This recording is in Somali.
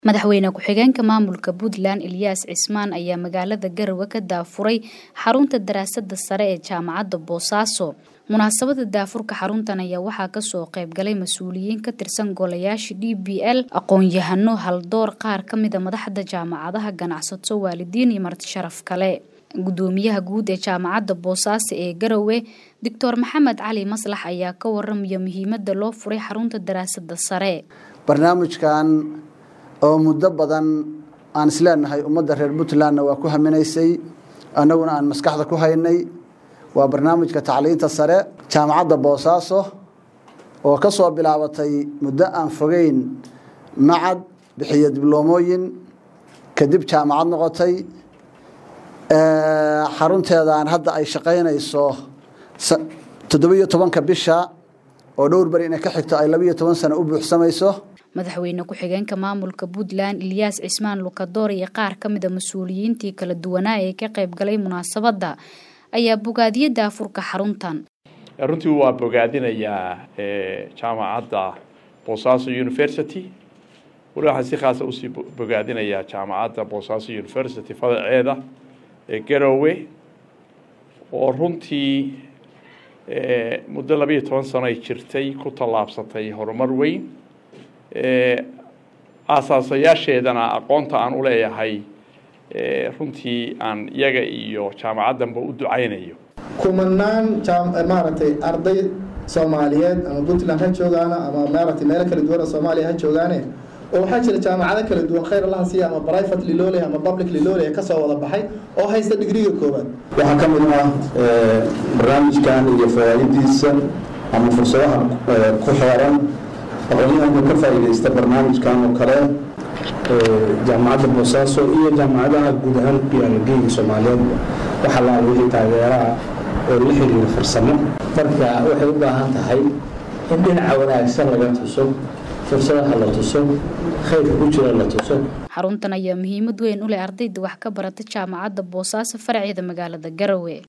Madaxweyne ku-xigeenka maamulka Puntland Ilyas Cismaan ayaa magaalada Garowe ka daafuray xarunta daraasadda sare ee jaamacadda Boosaaso. Munaasabadda daafurka xaruntan ayaa waxaa kasoo qayb galay mas-uuliyiin ka tirsan golayaasha DPL, aqoon-yahano, haldoor, qaar ka mid a madaxda jaamacadaha, ganacsato, waalidiin iyo marti sharaf kale. Gudoomiyaha guud ee jaamacadda Boosaaso ee Garowe, Doctor Maxamed Cali Maslax ayaa ka waramaya muhiimadda loo furay xarunta daraasadda sare. barnaamijkan oo muddo badan aan isleenahay ummadda reer puntlandna waa ku haminaysay annaguna aan maskaxda ku haynay waa barnaamijka tacliinta sare jaamacadda boosaaso oo ka soo bilaabatay muddo aan fogeyn macad bixiyo dibloomooyin kadib jaamacad noqotay xarunteedaan hadda ay shaqaynayso toddobiyo tobanka bisha oo dhowr beri inay ka xigto ay labiyo toban sano u buuxsamayso madaxweyne ku-xigeenka maamulka puntland ilyaas cismaan lukadoor iyo qaar ka mid a mas-uuliyiintii kala duwanaa ee ka qayb galay munaasabadda ayaa bogaadiye daafurka xaruntan runtii waa bogaadinayaa jaamacadda boosaaso university wali waxaan si khaasa usii bogaadinayaa jaamacadda boosaaso university fadaceeda ee garowe oo runtii muddo labayo toban sano ay jirtay ku tallaabsatay horumar weyn aasaasayaasheedana aqoonta aan u leeyahay runtii aan iyaga iyo jaamacaddanba u ducaynayo kumanaan maaragtay arday soomaaliyeed ama puntland ha joogaana ama maaragtay meelo kala duwan oo soomaaliya ha joogaane oo waxaa jira jaamacado kala duwan khayr allaha siiya ama private lilole ama public lilole kasoo wada baxay oo haysta digriga koowaad waxaa ka mid ah barnaamijkan iyo fawaa'idiisa ama fursadaha ku xeeran aqoonyahanka ka faa'iidaysta barnaamijkan oo kale jaamacadda boosaaso iyo jaamacadaha guud ahaan ku yaala geega soomaaliyeed waxaa la wixii taageeraha oo la xiriira farsamo marka waxay u baahan tahay in dhinaca wanaagsan laga tuso fursadaha la tuso khayrka ku jira la tuso xaruntan ayaa muhiimad weyn u leh ardayda wax ka barata jaamacadda boosaaso faraceeda magaalada garowe